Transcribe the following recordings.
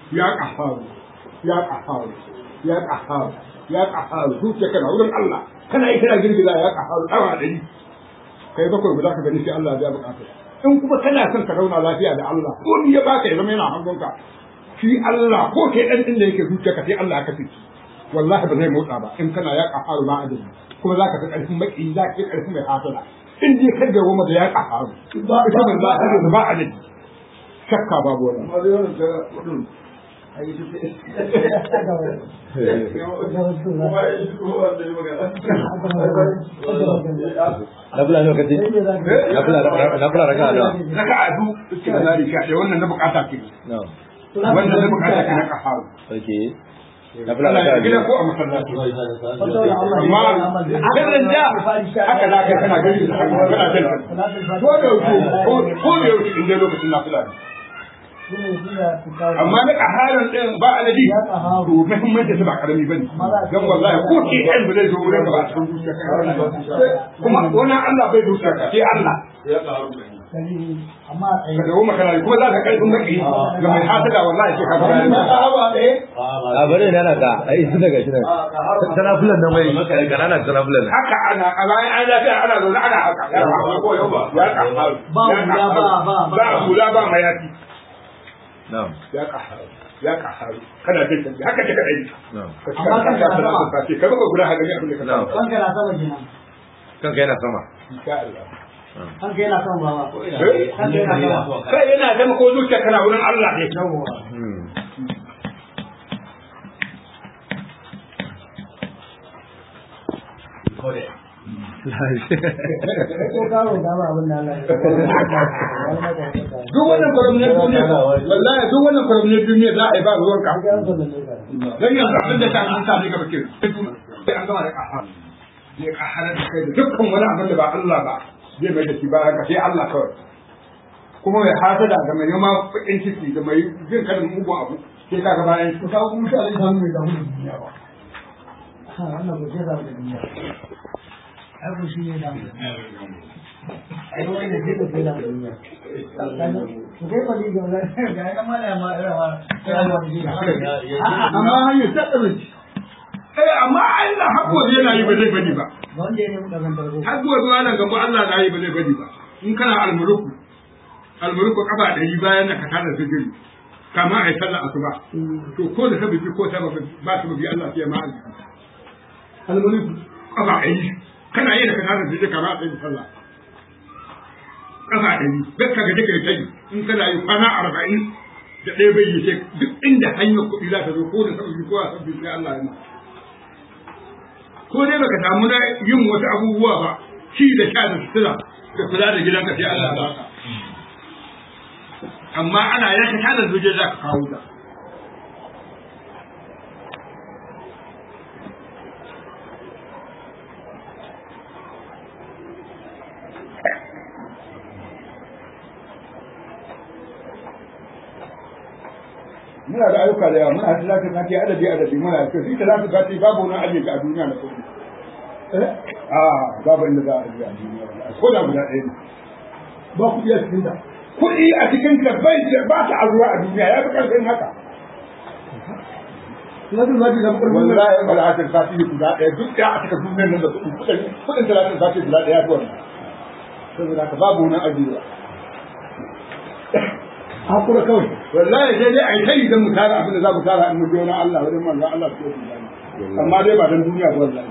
ya ƙafaru ya ƙafaru ya ƙafaru ya ƙafaru zuciya kana wurin Allah kana yi kana girgiza ya ƙafaru ɗawa ɗari kai bakwai guda ka gani sai Allah ya buƙata in kuma kana son ka zauna lafiya da Allah ko ni ya baka ya zama yana hannunka shi Allah ko kai ɗan ɗin da yake zuciya ka sai Allah ya kafe wallahi ba zai motsa ba in kana ya ƙafaru ba adadi kuma za ka fi ƙarfin maki za ka fi ƙarfin mai hasala in dai ka da goma da ya ƙafaru ba ita ban za ta ba adadi shakka babu wannan nafila ne kace nafila nafila raka da raka adu istimari sha da wannan na bukata ke na'am wannan na bukata ke na kafaru okay nafila kana raka gida da ko a masallaci amma sirrin da haka za ka kana gani da hannu kana jalka ko da yaushe ko ko da yaushe in dai lokacin nafila ne amma na kaharan din ba adadi to muhimmanci su ba karami bane dan wallahi ko ke ɗan ba zai zo wurin ba a cikin zuciya kuma wannan Allah bai zuciya ka sai Allah ka dawo makana kuma za ka karfin maki ga mai hasada wallahi ke ka fara a bari ne na ka ai su daga shi nan tanafulan nan mai kanana tanafulan haka ana a bayan an lafiya ana zaune ana haka ya kaharu ya kaharu Ba hula, ba- ba- ba hula ba mayafi na'am ya kaharu ya kaharu kana jin canji haka kika dai na'am ka ci ka ka salatu ka ce ka baka guda haka ne abin da ka na'am samu Kanka na sama kenan. kanka yana sama insha Allah Kanka yana sama baba. Eh? Kanka yana sama. kai yana zama ko zuciya kana wurin Allah ne hmm Ko karo da ba abin da Allah ya duk wannan kwaramniyar duniya wallahi duk wannan kwaramniyar duniya za a yi ba ruwan ka dan yanzu abin da ta an sa ne gaba ke sai an gama da kaharu zai kahara da kai da dukkan wani abin da ba Allah ba zai mai da shi ba ka sai Allah kawai kuma mai hasada da mai yama bakin ciki da mai jin kalin mugun abu sai ka ga bayan shi ka kuma shi Allah samu mai damu da duniya ba. Ha wannan ba zai damu da duniya. Ai ko shi ne damu. Ai wannan zai da damu da duniya. Ku kai ba ni ga wannan ga yana mala ma irawa. amma hanyar ta tsare eh amma Allah hakko yana yi ba zai bari ba Wanda ya nemi dagan tarko. hakko zuwa nan gaba Allah na yi ba zai bari ba in kana almuluku almuluku kafa ɗari bayan da ka tada sujudi kama a yi sallah asuba to ko da sababi ko sababi ba sababi Allah sai ma arziki almuluku kafa ɗari kana yi da ka tada sujudi kama a tsaye sallah kafa ɗari gaska ga dake ta yi in kana yi kwana arba'in da ɗaya bai yi sai duk inda hanyar kuɗi za ta zo ko da sababi ko a sababi sai Allah ya ma ko dai baka samu na yin wasu abubuwa ba ci da sha da sutura da kula da gidanka sai Allah ya baka amma ana yanka ta da zuje za ka kawo ta muna da ayyuka da yawa muna da talatin na ce adadi adadi muna da shi talatin ka ce babu wani ajiye a duniya na kuɗi a babu inda za a ajiye a duniya ko da guda ɗaya ne ba kuɗi a cikin ta kuɗi a cikin ta bai ba ta azuwa a duniya ya fi ƙarfin haka Talatin zaki da kurmi. wallahi talatin ka ce guda ɗaya duk da a cikin duniyar nan da kuɗi kuɗin kuɗin talatin ka ce guda ɗaya ya fi wannan saboda haka babu wani ajiye hakura kawai wallahi sai dai a yi tayi don mu tara abin da za mu tara in mu je wani Allah wajen manzon Allah su yi amma dai ba don duniya ba wallahi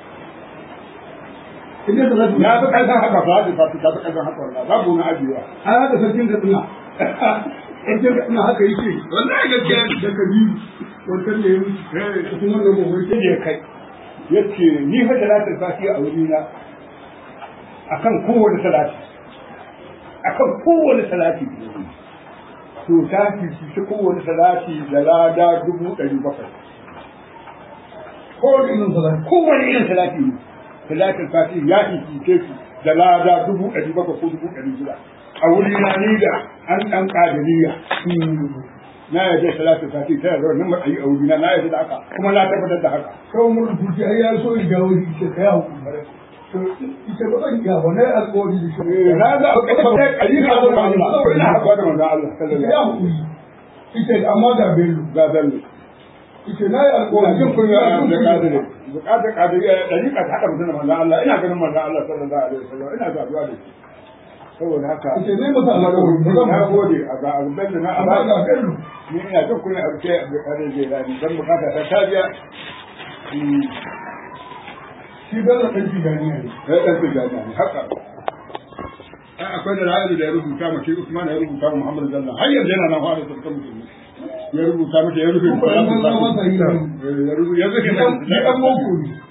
Idan da zaki ya fi ƙarfin haka fa da fa ta fi ƙarfin haka wallahi babu wani ajiyewa ai haka sarkin da tsina. Sarkin da tsina haka yake. wallahi gaskiya ne Da kabiru. Wancan ne ya wuce. Cikin wannan mawai sai ya kai yace ni fa talatin fati a wuri na akan kowane salati akan kowane salati to ta fi shi kowane salati da lada dubu ɗari bakwai kowane irin salati kowane irin salati ne salatin fati ya fi shi da lada dubu ɗari bakwai ko dubu ɗari shida a wuri na ni da an ɗan ƙadiriya na yarda salatin fati ta yarda wannan matsayi a wuri na na yarda da haka kuma na tabbatar da haka Kawai mun rubuce ai ya so ya jawo shi ce kai hakuri. To ita ba zan iya wannan alƙawari da shi. na ga a ƙasar ƙari ka zo ba Allah ina haɗuwa da manzon Allah sallallahu Ya alaihi hakuri. ita amma ga bello ga bello ita na yi ina alƙawari jin kunya a da kadire bukatar kadire da rika ta hada mutum da manzon Allah ina ganin manzon Allah sallallahu alaihi wasallam ina saduwa da shi saboda haka ita zai masa alƙawari ba zan na masa gode a ga bello na amma ga abada bello ni ina jin kunya a ce da kadire zai dani dan bukata ta tabiya shi bello ɗan tijaniya ne ya dan tijani ne haka ai akwai da ra'ayi da ya rubuta ma shi Usman ya rubuta ma Muhammad sallallahu har yanzu yana nan fara sarkan musulmi ya rubuta mata ya rubuta Kuma ɗan banza masa yi ne. ya rubuta ya rubuta Ni ɗan boko ne